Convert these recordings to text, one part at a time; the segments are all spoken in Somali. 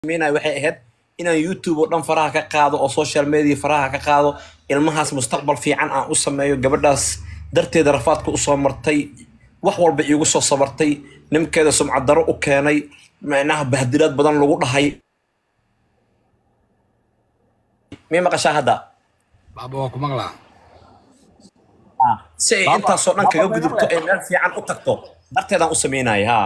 sameynaya waxay ahayd inaan youtube oo dhan faraha ka qaado oo social media faraha ka qaado ilmahaas mustaqbal fiican aan u sameeyo gabadhaas darteeda rafaadka usoo martay wax walba iigu soo sabartay nimkeeda sumcad daro u keenay macnaha bahdilaad badan lagu dhahay miyay maqashaa hadda baaba waa ku maqlaa si ay intaasoo dhan kaga gudubto ee meel fiican u tagto darteedaan u sameynaya ha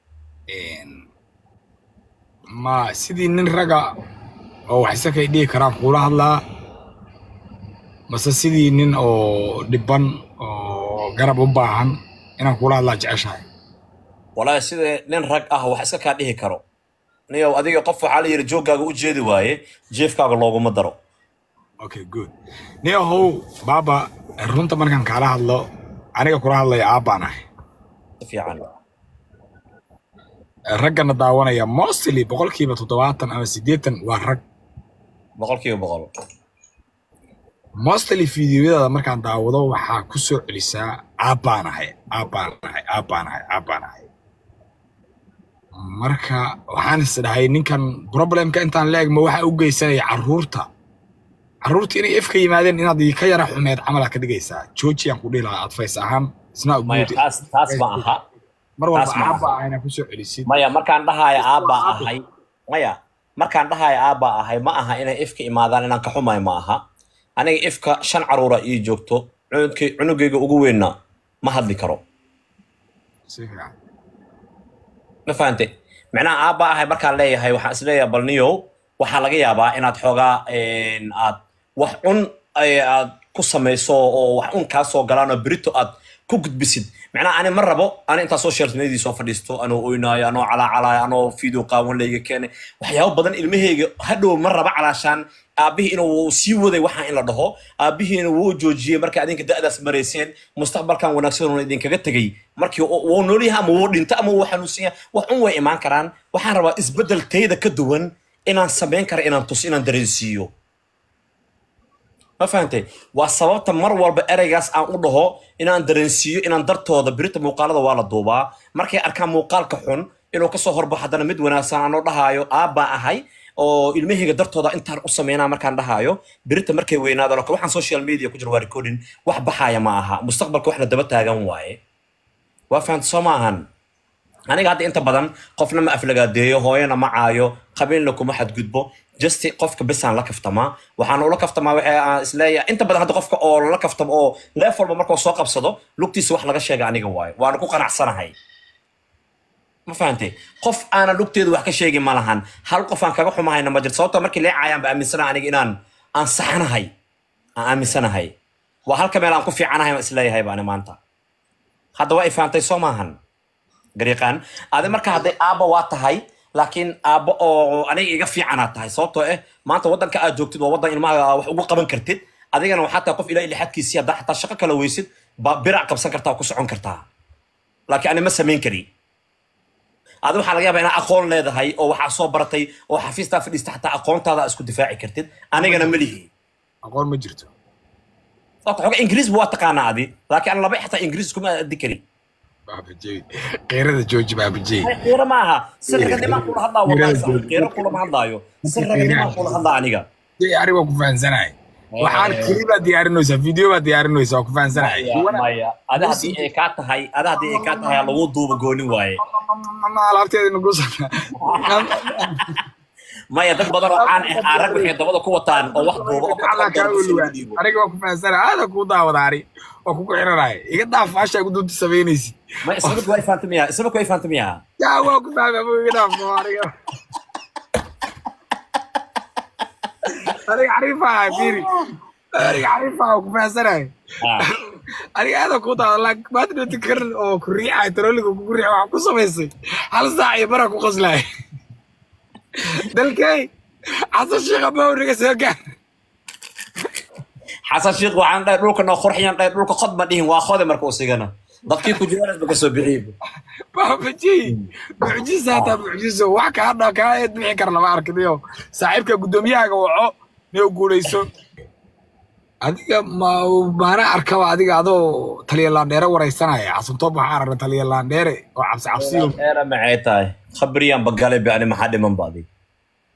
ma sidii nin raga oo wax isakay dhihi karaan kuula hadlaa mase sidii nin oo dhibban oo garab u baahan inaan kuula hadlaa jeceshahay walaahi sida nin rag ah wax iska kaa dhihi karo niyow adiga qof waxaa la yidhi jooggaaga u jeedi waaye jeefkaaga looguma daro okay good ni ahow baaba runta markaan kaala hadlo aniga kula hadlaya aabbaan ahay si fiican raggana daawanaya mostly boqolkiiba toddobaatan ama siddeetan waa rag boqolkiiba boqol mostly fideoyadaada markaan daawado waxaa ku soo celisaa aabbaan ahay aabbaan ahay aabbaan ahay aabbaan ahay marka waxaan is dhahay ninkan problemka intaan la egma waxaa u geysanaya carruurta carruurta inay efka yimaadeen inaad ka yara xumeed camalaad ka dhigaysaa georgian ku dhihi lahaa advice ahaan isna maya taas taas ma aha mar walba taas ma aha. aabba ah inaa ku soo celisid maya markaan dhahaayo aabbaa ahay maya markaan dhahaayo aabbaa ahay ma aha inay ifka imaadaan inaan ka xumayo ma aha aniga ifka shan caruura ii joogto cunugkay- cunugayga ugu weynna ma hadli karo si fiican ma fahante macnaha aabba ahay markaan leeyahay waxaan isleeyahay bal niyow waxaa laga yaabaa inaad xoogaa een, aad wax cun ay aad ku samayso oo wax un kaa soo galaan oo berito aad ku gudbisid macnaha ani ma rabo ani intaa social media soo fadhiisto anoo oynaayo anoo calaacalaayo anoo video qaawan layga keenay waxyaabo badan ilmahayga hadhow ma raba calaashaan aabbihii inuu sii waday waxaan in la dhaho aabbihiina wuu joojiyey markay adinka da'daas marayseen mustaqbalkan wanaagsan uuna idinkaga tegey markii uu- wuu noolyahay ama wuu dhinto ama wuu xanuunsan yahay wax un way imaan karaan waxaan rabaa isbeddel tayda ka duwan inaan samayn kara inaan tus inaan dareensiiyo ma fahantay waa sababta mar walba ereygaas aan u dhaho inaan dareensiiyo inaan dartooda birita muuqaalada waa la duubaa markay arkaan muuqaalka xun inuu kasoo horbaxo haddana mid wanaagsan aanoo dhahaayo aabbaa ahay oo ilmahayga dartooda intaan u sameynaa markaan dhahaayo birita markay weynaadaan oo kale waxaan social media ku jira waa recording wax baxaaya ma aha mustaqbalka wax la daba taagan waaye waa fahanta soo maahan aniga hadda inta badan qofna ma aflagaadeeyo hooyana ma caayo qabiilna kuma xadgudbo just qofka besaan la kaftamaa waxaan ula kaftamaa waxa aan isleeyahay inta badan hadda qofka oo lala kaftamo oo leef walba markuu soo qabsado lugtiisa wax laga sheega aniga waayo waana ku qanacsanahay ma fahantay qof aanan lugteedu wax ka sheegin ma lahan hal qof aan kaga xumahayna ma jirto sababta markii leecayaan ba aaminsanaha aniga inaan aan saxanahay aan aaminsanahay waa halka meel aan ku fiicanahay aan isleeyahay baani maanta hadda waa i fahantay soo maahan gariiqaan adi marka hadday aabba waa tahay laakiin aabbo oo aniga iga fiicanaad tahay sababtoo eh maanta waddanka aad joogtid waa waddan ilmaha wax ugu qaban kartid adigana waxaa tahay qof ilaa ilixadkiisii haddaa xataa shaqo kala weysid baa birac qabsan kartaa oo ku socon kartaa laakiin ani ma samayn kari adi waxaa laga yaabaa inaa aqoon leedahay oo waxaa soo baratay oo xafiistaa fadhiista xataa aqoontaada aad isku difaaci kartid anigana ma lihi aqoon ma jirto sababta xoga ingiriis waa taqaanaa adi laakiin an laba xataa ingiriis kuma addi kari baabajey qeyrada jooji baabajey qiiro ma aha si raganimaan kula hadlaa wallahi qiiro kulama hadlaayo si raganimaan kula hadlaa aniga jey ari waa ku fahansanahay waxaan keli baa diyaarinaysaa video baa diyaarinaysaa waa ku fahansanahay maya maya ada haddii ay kaa tahay ada haddii ay kaa tahay lagu duuba goonin waaye alaabteeda nugusa maya dad badan oo caan ah aan rag waxay dabada ku wataan oo wax duuba oo Allah kaa weliwaa aniga waa ku fahansanahay aada kuu daawada ari waa kugu xiranaya iga dhaaf faashaa gudunta samaynaysid ma isabadku waa ifahanta miya isabadku waa ifahanta miya yaa waa ku fahmay ama iga dhaaf oo aniga aniga xariifaha fiiri aniga xariifaha waa ku fahansanahay Ah, aniga aada kuu daawada laakiin maanta dhoti karan oo ku riixay tarooliga kugu riixay waxaa ku samaysay hal saac iyo baraa ku qoslaya dalkey xasan sheekha mawriga soo gaar xasan sheekh waxaan dhahay dhulka noo qurxiyan dhahay dhulka qod ma dhihin waa khode marka usigana dadkii ku jiraan ba kasoo bixiyey baabaji mucjiso hataa mucjiso wax kaa dha kaa eed bixi kara lama arkiniyo saaxiibka guddoomiyahaga waco niyo guulayso adiga ma maana arkaba adiga adoo taliya laandheere waraysanaya xasantoob waxaa aragna taliya laandheere oo cabsi cabsiyo eera maxay tahay khabriyaan bagale be ani maxaa dhiman ba adi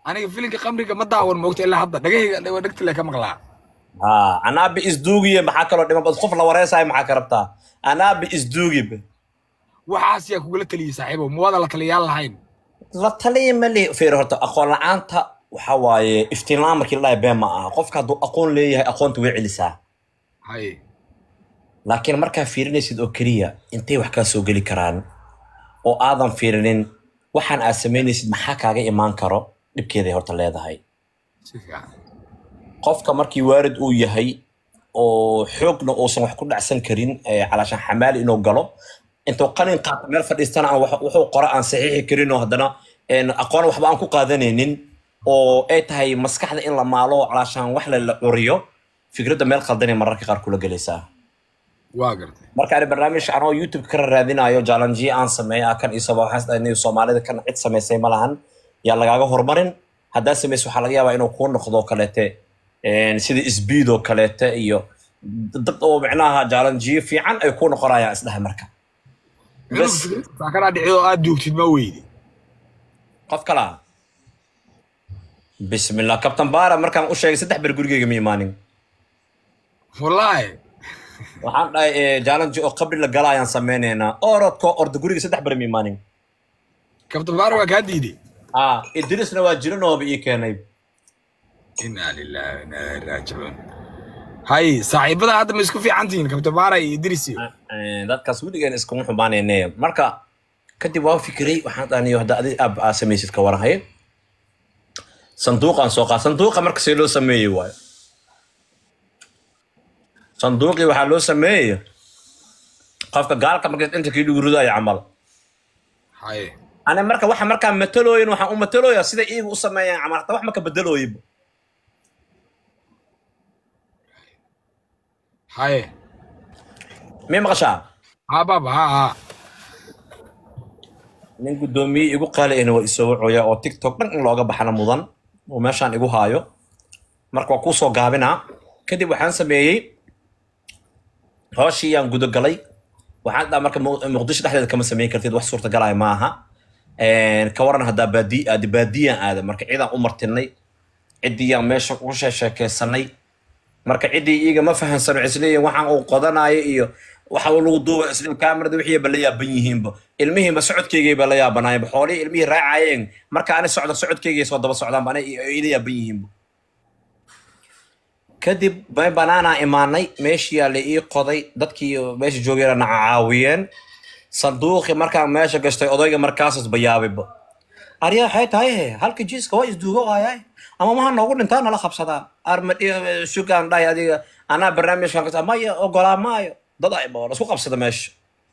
aniga filinka khamriga ma daawan moogta ilaa hadda dhagahayga dhegta le ka maqlaa haa anaabi isduugiye maxaa kaloo dhiman bad qof la wareysayo maxaa ka rabtaa anaabi isduugibe waxaas yaa kugula taliyey saaxiibo ma wada la taliyaal lahayn la taliya ma le feer horta aqoon la-aanta waxa waaye iftiin la-aan markii la dhahay been ma aha qofka hadduu aqoon leeyahay aqoonta way celisaa haye laakiin markaa fiirinaysid oo keliya intay wax kaa soo geli karaan oo aadan fiirinin waxaan aad samaynaysid maxaa kaaga imaan karo dhibkeeday horta leedahay si fiican qofka markii waarid uu yahay oo xoogna uusan wax ku dhacsan karin ee calaashan xamaali inuu galo intuu qalin qaato meel fadhiistana aan wax- wuxuu qora aan saxiixi karin oo haddana een, aqoon waxba aan ku qaadanaynin oo ay tahay maskaxda in la maalo oo calaashan wax la la curiyo fikradda meel qaldanay mararka qaar kula gelaysaa waa gartay marka ani barnaamij anoo youtube ka raadinayo jalanjiye aan sameeya kan isaba waxaan soomaalida kan cid samaysay ma lahan yaa lagaaga horumarin haddaa samaysa waxaa laga yaabaa inuu kuu noqdo kaleete een, sida speed oo kaleete iyo dad oo micnaha jalanjiye fiican ay kuu noqonayaan isdhahay marka bas saa kanaa dhicid oo aad duugtid ma weydi qof kala bismillah kabtan baara markaan u sheegay saddex ber gurigeyga ma imaanin wallaahi waxaan dhahay eh, jalanji oo qabri la gala ayaan sameynaynaa orodko orda guriga saddex ber ma imaanin kabtan baara waa kaa diiday ah idrisna waa jiranooba ii keenay inaa lillahi wa inaa ilaihi raajicuun hay saaxiibada hadda ma isku fiican tihiin kabtan baara iyo idris iyo Eh, dadkaas weligaan iskuma xumaanayne marka kadib waa fikiray waxaan dhaniyo hadda adi aab aa samaysid ka waranhay sanduuqaan soo qaad sanduuqa marka see loo sameeyey waayo sanduuqii waxaa loo sameeyey qofka gaalka marka inta kii dhigu ridayo camal hay ani marka waxa markaa matalooyin waxaan u matalooya sida iyaga u sameeyaan camal hata wax maka bedelooyiba hay mii maqashaa ha baba ha ha nin guddoomiye igu qaali ahna waa isoo wacoya oo tiktok dhan in looga baxana mudan oo meeshaan igu haayo marka waa kuusoo gaabinaa kadib waxaan sameeyey hooshii yaan gudagalay waxaan dhaa marka Mu- muqdisho dhexdeeda kama samayn kartid wax suurtagalaya ma aha Een, ka waran haddaa baadi aadi baadiyaan aada marka ciidaan u martinay ciddiyaan meesha ugu sheekeysanay marka ciddii iiga ma fahansano isleeyihin waxaan uu qodanayo iyo waxa uu lagu duuba isle kaamirada wixii ba la yaaban yihiinba ilmihiinba socodkeygay ba la yaabanaayeenba xoolihii ilmihii raacayeen marka ani socda socodkeygay soo daba socdaanba ana ila yaaban yihiinba kadib bay banaanaa imaanay meeshiyaa la ii qoday dadkii meesha joogayna na caawiyeen sanduuqii markaan meesha gashtay odayga markaasas bayaabiba aryaa waxay tahay he halka jiiska waa isduugo waayaay ama maha noogu dhintaa nala qabsadaa armadhi sugaan dhahay adiga anaa barnaamijkan kasa maya ogolaa maayo dad ayba waa laisku qabsada meesha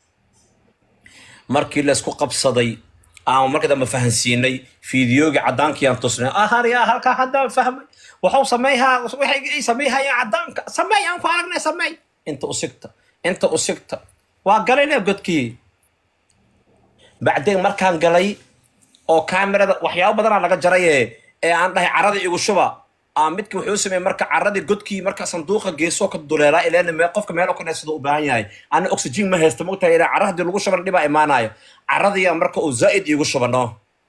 markii laisku qabsaday aan marka dambe fahansiinay fiidiyoogii cadaankii aan tusnay ahariya halkaa haddaan fahmay waxuu sameeyhaa waxay ii sameeyhayaan cadaanka sameey aan ku aragnay sameey inta usigta inta usigta waa galayne godkii bacdeen markaan galay oo kaamirada waxyaabo badanaa laga jaraye ee aan dhahay carada igu shuba aa midki wuxuu sameeyey marka caradii godkii marka sanduuqa geesoo ka duleelaa ileen mee qofka meel oo ka neefsado u baahan yahay ana oxygen ma haysto mogtahay ilaa cara haddii lagu shuban dhibaa imaanayo caradiyaa marka uu zaa'id iigu shubano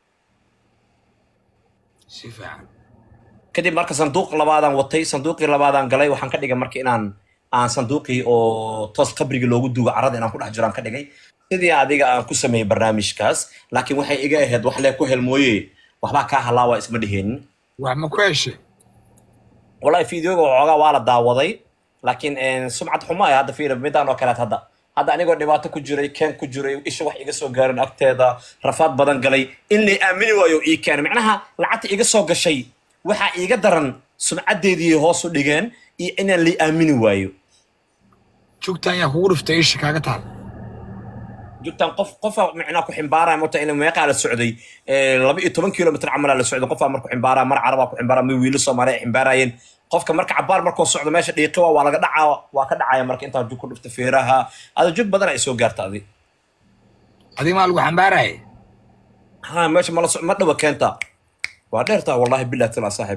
si fiican kadib marka sanduuq labaadaan watay sanduuqii labaadaan galay waxaan ka dhigay marka inaan aan sanduuqii oo toos qabrigii loogu duugo carada inaan ku dhex jiro aan ka dhigay sidii adiga aan ku sameeyey barnaamijkaas laakiin waxay iga ahayd wax lee ku helmooye waxbaa kaa halaawa isma dheheenin wax ma ku heshay wallahi fideoga waxoogaa waa la daawaday laakiin een, sumcad xumo ay hadda fiiri midaan oo kaleet hadda hadda anigoo dhibaato ku jiray keen ku jiray isha wax iga soo gaarin agteeda rafaad badan galay in lay aamini waayo ii keen macnaha lacagta iga soo gashay waxaa iiga daran sumcaddeedii hoos u dhigeen iyo inaan lay aamini waayo jugtaan yaa kugu dhuftay isha kaaga taal jugtaan qof qofa micnaa ku ximbaaraya mota in meeqaa la socday ee, laba iyo toban kilomitr camalaa la socday qofaa marku ximbaaraya mar carabaa ku ximbaaraya mar wiilo soomaaliya ay ximbaarayeen qofka marka cabaar markuu socdo meesha dhiiqi waa waa laga dhacaa waa ka dhacaya marka intaa jug ku dhufta feeraha ada jug badan ay soo gaarta adi adiga maa lagu xambaaraya ha meesha mala so ma dhawa keenta waa dheertaa wallahi billahi tala saaxib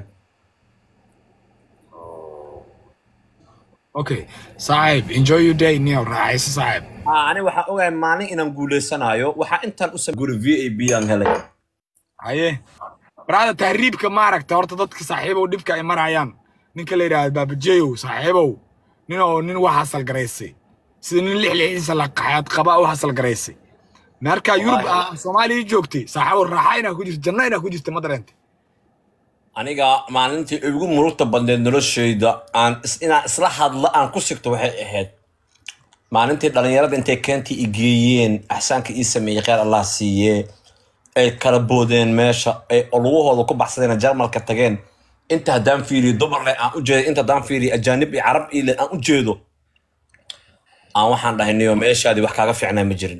okay saaxiib enjoy your day niyow raaxayso saaxiib ha ani waxaan ogahay maalin inaan guuleysanayo waxaa intaan u samey guri v a b aan helay haye baraada tahriibka maaragta horta dadka saaxiibow dhibka ay marayaan ninka la yidhaahdo baabajeeyow saaxiibow nin oo nin wax hasal garaysay sida nin lix lixiisa la qaxaad qaba u hasal garaysay marka yurub Wallaahi. ah soomaaliya joogtay saaxiibow raaxa inaa ku jirto janno inaa ku jirta ma dareentay aniga maalintii ugu murugta badneed noloshayda aan is- inaan isla hadla aan ku sigto waxay ahayd maalintii dhalinyarada intay keentii i geeyeen axsaanka ii sameeyey kheyr allah siiye ay kala boodeen meesha ay lugahooda ku baxsadeen jarmalka tageen inta haddaan fiiriyo dumar leh aan u jeedo inta haddaan fiiriyo ajaanib iyo carab ii leh aan u jeedo aan waxaan dhahay niyo meeshaadii wax kaaga fiicnaa ma jirin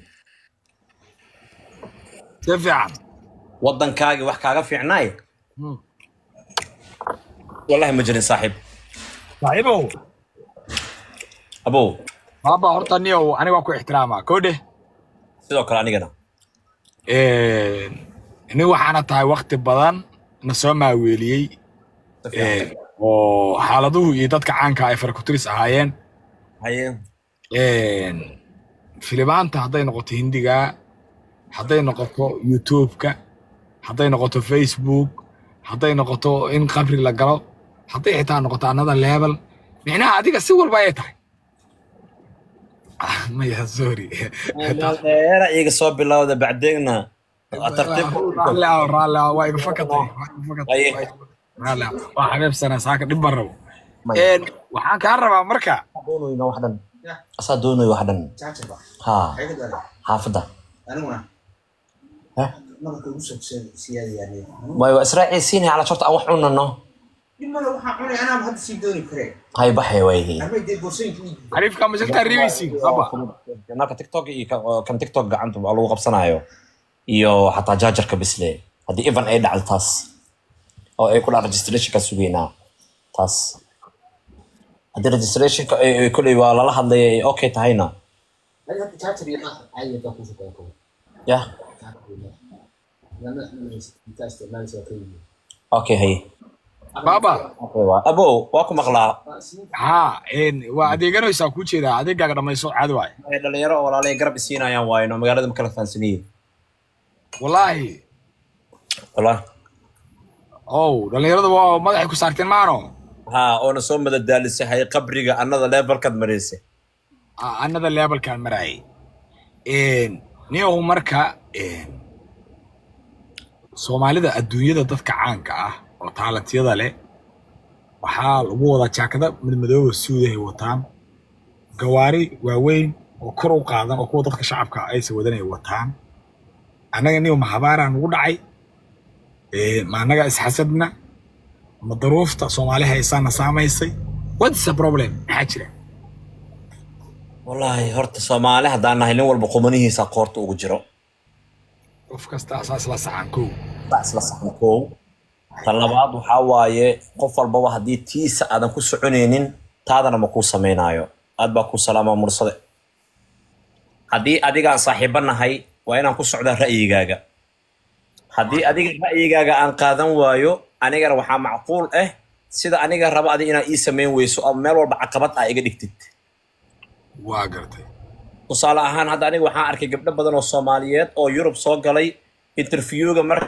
si fiican waddankaagii wax kaaga fiicnaay Hmm. wallahi ma jirin saaxiib saaxiibow abow baaba horta niyow aniga waa ku ixtiraamaa koodhe sidoo kale anigana nin waxaana tahay wakti badan na soo maaweeliyey Si fiican. Eh, oo xaaladuhu iyo dadka caanka ay farakuturis ahaayeen haye filimaanta hadday noqoto hindiga hadday noqoto youtube-ka hadday noqoto facebook hadday noqoto in qabri la galo hadday xitaa noqoto another level micnaha adiga si walba ay tahay Ah, maya sorry dheera iga soo bilowda bacdeegna tartiib raalli ah raalli ah waa iga fakatay waa iga fakatay Aye. waa iga- raalli ah waa xabeebsanaa saaka dhib baan rabo Maya. Een, waxaan kaa rabaa marka doonoyna wax dhan asaa doonoy wax dhan ha xaafadda aniguna Heh? nabarka ugu soo siyaadayaan way waa israaciisiinaya cala horta aan wax cunano dhib male waxaan cunay anaaba hadda sii dooni karee hay baxay wayhi armay dee boorsooyinka ii diiday xariifka masaltaa ribaysiin aba nalka tiktok iyo ka- kan tiktok gacanta waa lagu qabsanayo iyo xataa jaajarka bisle haddii evan ay dhacdo taas oo ay kudhaa registrationka sugeynaa taas haddii registrationka ay- ay koley waa lala hadlaya ay okay tahayna adi hadda jaajar iyo qaar caadi hadaa kusoo kala kobo yah okay haye baba okay waa abow waa ku maqlaa haa een, waa adeeganaysaa kuu jeedaa adeegaaga dhammayso caadi waay ay dhalinyaro oo walaalay garab isiinayaan waayno magaalada makala fahansaniyey wallaahi wallahi ow dhallinyarada waa madaxay ku saarteen maano ha oona soo madadaalisay hay qabriga annada levelkaad maraysay Ah, another levelkaan maraayay niyow marka een, soomaalida adduunyada dadka caanka ah oo taalantiyada leh waxaa lagu wadaa jaakada madmadooba suudahay wataan gawaari waaweyn oo kor u qaadan oo kuwa dadka shacabka aysa wadanay wataan annaga niyow mahabaaraan ugu dhacay Een, ma annaga isxasadna ma daruufta soomaali haysaana saamaysay what's the problem maxaa jira wallaahi horta soomaali haddaan nahay nin walba qumanihiisa qoorta ugu jiro qof kasta asaas la saxan kow baa isla saxan koow tan labaad waxaa waaye qof walbaba haddii tiisa aadan ku soconaynin taadana ma kuu samaynaayo aad baa kuu salaamaa mursade haddii adigaan saaxiibo nahay waa inaan ku socdaa ra'yigaaga haddii adiga ra'yigaaga aan qaadan waayo anigana waxaa macquul ah sida aniga raba adi inaa ii samayn weyso oo meel walba caqabad aa iga dhigtid waa gartay tusaale ahaan hadda aniga waxaan arkay gabdho badan oo soomaaliyeed oo yurub soo galay interviewga mar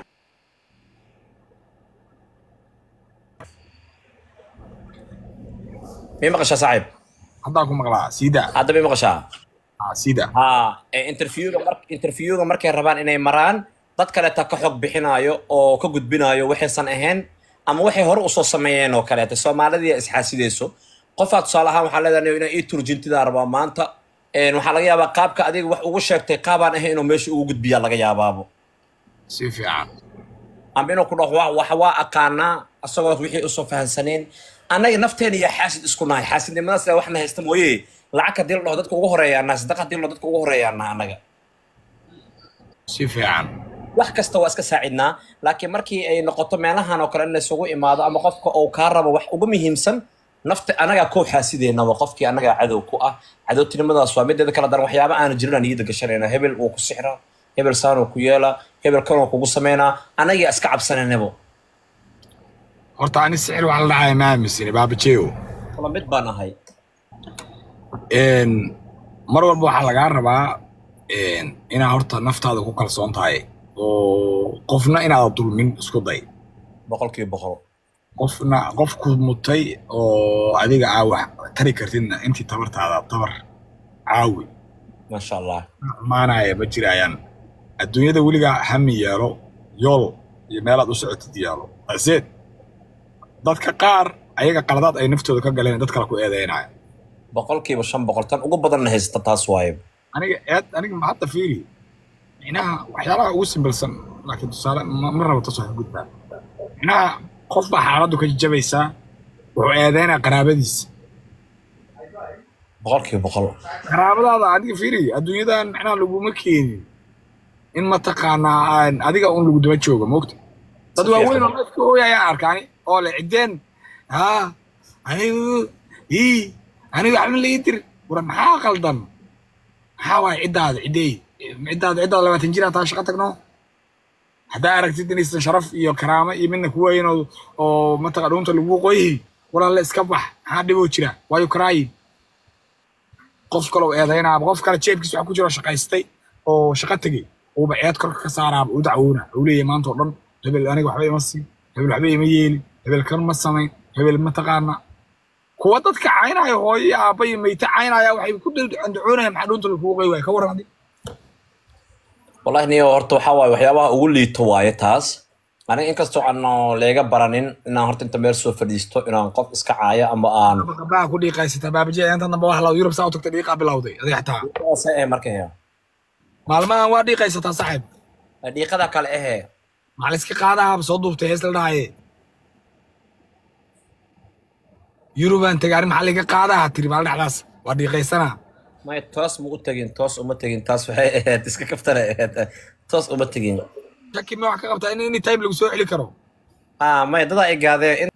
may maqashaa saaxiib haddaan ku maqlaa siida hadda may maqashaa ah, siida ha ee interviewga mar interviewga markay rabaan inay maraan dad kaleeta ka xog bixinaayo oo ka gudbinaayo waxaysan ahayn ama waxay hore usoo sameeyeen oo kaleeta soomaalidii isxaasideyso qofaa tusaale ahaan waxaa leedahay inaa ii turjintidaa rabaa maanta Een, waxaa laga yaabaa qaabka adiga wax ugu sheegtay qaabaan ahayn inuu meesha ugu gudbiyaa laga yaabaabo si fiican ama inuu ku dhaho "Waa- wax waa aqaanaa asagoo wixii usoo fahansaneen annaga nafteena iyo xaasid isku nahay xaasidnimadaas le waxna haysta mooye lacag hadii la dhaho dadka ugu horeeyaana sadaqa hadii la dhaho dadka ugu horeeyaana annaga si fiican wax kasta waa iska saacidnaa laakiin markii ay noqoto meelahan oo kale in laysugu imaado ama qofka uu kaa rabo wax ugu muhiimsan nafta anagaa koo xaasideynaba qofkii anagaa cadow ku ah cadowtinimadaas waa mideeda kala daran waxyaaba aana jirin aan niyada gashanayna hebel wuu ku sixra hebel saanuu ku yeela hebel kanuu kugu sameynaa anagaa iska cabsananabo horta ani sixir wax la dhacaya ma aaminsani baabajeeyo kala mid baan ahay Een, mar walba waxaa lagaa rabaa een, inaa horta naftaada ku kalsoon tahay oo qofna inaada dulmin isku day boqolkiiba boqol qofna qofku mutay oo adiga aa wax tari kartidna intii tabartaada tabar caawi maasha allah maanaya ma jirayaan adduunyada weligaa hami yeelo yool iyo meelaad u socotid yeelo aseed dadka qaar ayaga qaladaad ay naftooda ka galeen dad kale ku eedeynaya boqolkiiba shan boqol tan ugu badanna haysata taas waaye aniga eed aniga ma hadda fiiri micnaha waxyaalaha ugu simbilsan laakiin tusaale ma ma rabo tasoo gudbaa micnaha qof baa xaaladdu ka jabaysaa wuxuu eedeynaya qaraabadiisa boqolkiiba boqol qaraabadaada adiga fiiri adduunyadan micnaha laguma keenin in mataqaanaa aan adiga un lagu daba joogo moogta dad Si waaweyn oo fiican. dadka hooyayaan arkaani oo le ciddeen haa anigu ii anigu waxba la ii dir war maxaa qaldan maxaa waaye ciddaada ciddey ciddaada ciddaada labaatan jir taa shaqo tagno haddaa aragtid inaysan sharaf iyo karaamo iyo midna ku weyn oo oo mataqa dhuunta lagu qoyhi walaale iska bax maxaa dhiboo jira waayo karaayin qof kale oo eedaynaa qof kale jeebkiisa wax ku jiro shaqaystay oo shaqo tegey uuba eed korka ka saaraaba u dacwoona uu leeyahay maanta oo dhan hebel aniga waxba ima siin hebel waxba ima yeelin hebel kan ma samayn hebel mataqaana kuwa dadka caynaya hooyo iyo aabba iyo meyte caynaya waxay ku andacoonayaan maxaa dhuunta lagugu qoy waaya ka warran adi wallahi niyo horta waxaa waaye waxyaabaha ugu liito waaye taas aniga inkastoo aano leega baranin inaan horta inta meel soo fadhiisto inaan qof iska caayo ama aan qabaha ku dhiiqaysataa baabajee inta dambe wax la yurub saa u tagta dhiiqaa bilowday adig xataa se eh marka hea maalmahan waa dhiiqaysataa saaxiib dhiiqada kale ehe maxaa la iska qaadaha soo duubtay hees la dhahaye yurubaan tegay arrin maxaa laga qaadaha tiri maal dhexdaas waa dhiiqaysanaa may toos ma u tegin toos uma tegin taas waxay ahayd iska kaftana ahayd toos uma tegin shaki ma wax ka qabtaa in any time lagu soo celi karo ah may dadaa igaadee in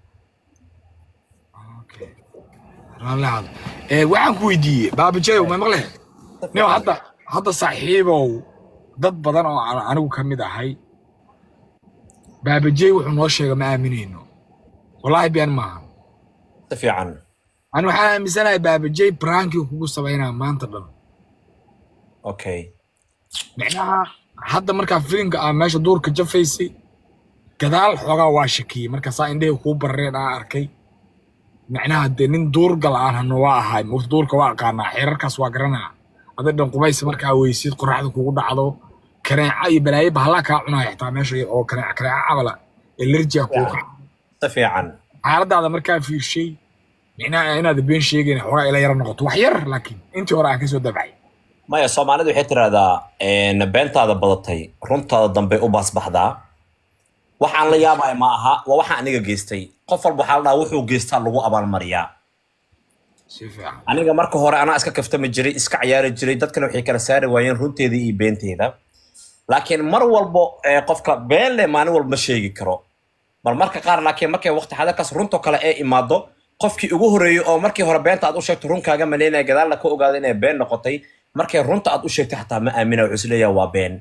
raalahad ee waxaan ku weydiiyey baabajeeyow ma maqle nio hadda hadda saaxiibow dad badan oo aan anigu ka mid ahay baabajeey wuxuu noo sheega ma aaminayno wallaahi been maaha si fiican ani waxaan aaminsanahay baabajeey brankii kugu samaynaa maanta dhan okay micnaha hadda markaa filimka aa meesha duurka jafaysay gadaal xoogaa waa shakiyey markaasaa indhahii kuu barareen aa arkay micnaha dee nin duurgal aan hano waa ahay mugta duurka waa aqaanaa xeerarkaas waa garanaa aday dhan qubaysa markaa weysid qoraxda kugu dhacdo kaneeca iyo balaayo bahalaa kaa cunaya xitaa meesha oo kaneeca kaneeca cabala elerjiga kuu kaca si fiican xaaladaada markaa fiirshay micnaha inaad been sheegayn xoogaa ila yara noqoto wax yar laakiin intii hore aan kasoo dabcay maya soomaalidu waxay tiraahdaa beentaada badatay runtaada dambe u baasbaxdaa waxaan la yaabaya ma aha waa waxaan aniga geystay qof walba waxaa la dhahaa wuxuu geystaa lagu abaalmariyaa si fiican aniga marka hore anaa iska kaftami jiray iska ciyaari jiray dadkana waxay kala saari waayeen runteeda iyo beenteeda laakiin mar walbo ee qofka been leh maalin walba ma sheegi karo bal marka qaar laakiin markay waqti xadarkaas runtoo kale ee imaado qofkii ugu horeeyey oo markii hore beenta aad u sheegto runkaaga maleynaya gadaalna ka ogaada inay been noqotay markay runta aad u sheegtay xataa ma aamina wuxuu isleeyaha waa been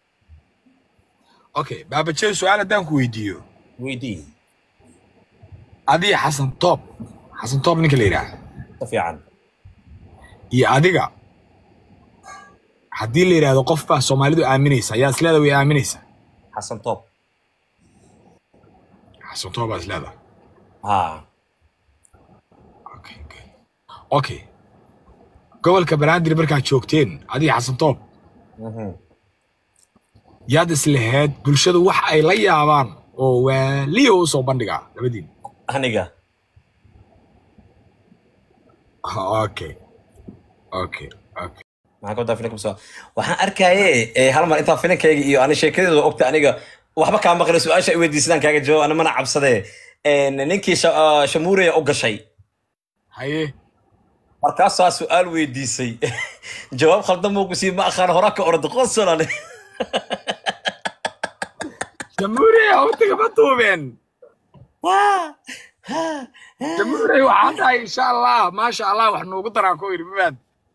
okay baabajeey su-aal haddaan ku weydiiyo weydii adiga xasan toob xasan toob ninka la yidhaaha si fiican iyo adiga haddii la yidhaahdo qof baa soomaalidu aaminaysa yaa isleeda way aaminaysa xasan toob xasan toob baa isleeda ha okay okay okay gobolka banaadir markaad joogteen adiga xasan toob mhm. yaad islahayd bulshadu wax ay la yaabaan oo waaliyo u soo bandhigaa labadiin aniga okay okay okay maxaa ka wadaa filimka soo waxaan arkaye eh, hal mar intaa filimkayga iyo ani sheekadeeda ogta aniga waxba kaa maqlay su-aasha ay weydiisadaan kaaga jawaab ana mana cabsadee En, ninkii Sha- ah, shamuureya u gashay haye markaasaa su-aal weydiisay jawaab khaldan buu ku sii ma aqaan horaa ka orda qosolale jamhuuriye hawtiga ma duubeen jamhuuriye waxaan dhahay insha allah maasha allah wax noogu daraa ku yidhi mabaad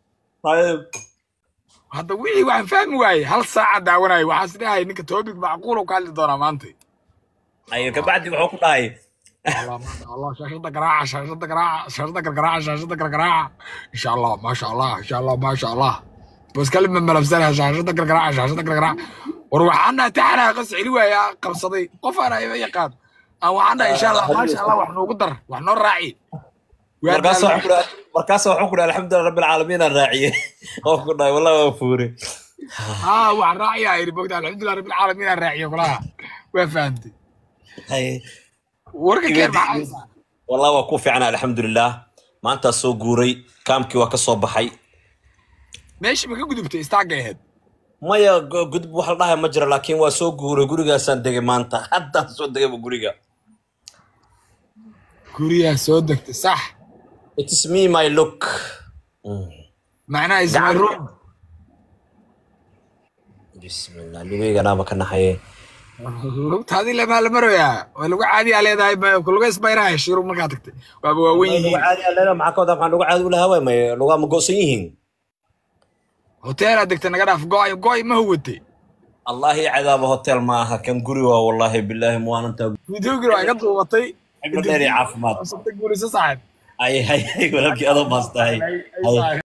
hadda wixii waxaan fahmi waayey hal saaca daawanayo waxaa is dhahay ninka topic macquul uu ka hadli doonaa maanta ay kabacdi wuxuu ku dhahay الله ما شاء الله شاشة قراعة شاشة قراعة شاشة قراعة شاشة قراعة إن شاء الله ما شاء الله إن شاء الله ما شاء الله بس كلم من ملابسها شاشة قراعة شاشة قراعة وروحنا تحنا قص علوة يا قبصدي قف أنا يقاد aan waxaan dhahay insha allah maasha allah wax noogu dar wax noo raaci markaas waxaan ku dhahay markaas waxaan ku dhahay alxamdulilah rabbil caalamiin aan raaciyey oo ku dhahay wallahi waa fuure haa waxaan raaciyaa yidhi bogta alxamdulilah rabbil caalamiin aan raaciyo kulaha waa fahamtay Haye. warka keen maxaa haysaa wallahi waa ku fiicnaa alxamdulilah maantaa soo guuray kaamkii waa ka soo baxay meeshii ma ka gudubtay istaagga ahayd maya go- gudub wax la dhahay ma jiro laakiin waa soo guuray gurigaasaan degay maanta haddaan soo degayba guriga guriyaa soo degtay sax it is me my look Mm. macnaha isma Gacan- room bismillah lugayganaaba ka naxaye lugtaadii lamaa la maroyaa waa lagu caadiyaa leedahay ma- luga isbayraha shiru markaa tagtay waaba waawen luga yihiin caadi aan leedahay maxaa ka wadaa maxaan luga caadi ulahaa waay may lugaa ma go'san yihiin hoteelaad degtay naga dhaaf go'ay go'ay ma huwatay allahi cadaaba hotel ma aha kan guri waa wallahi bilaahi muwaanantaa videogii waa iga duubatay xiblo dheer iyo caafimaad Sabta guriso saaxib ay hay hay walaalkii adoo baastahay Ay, ay, Hay. saaxib.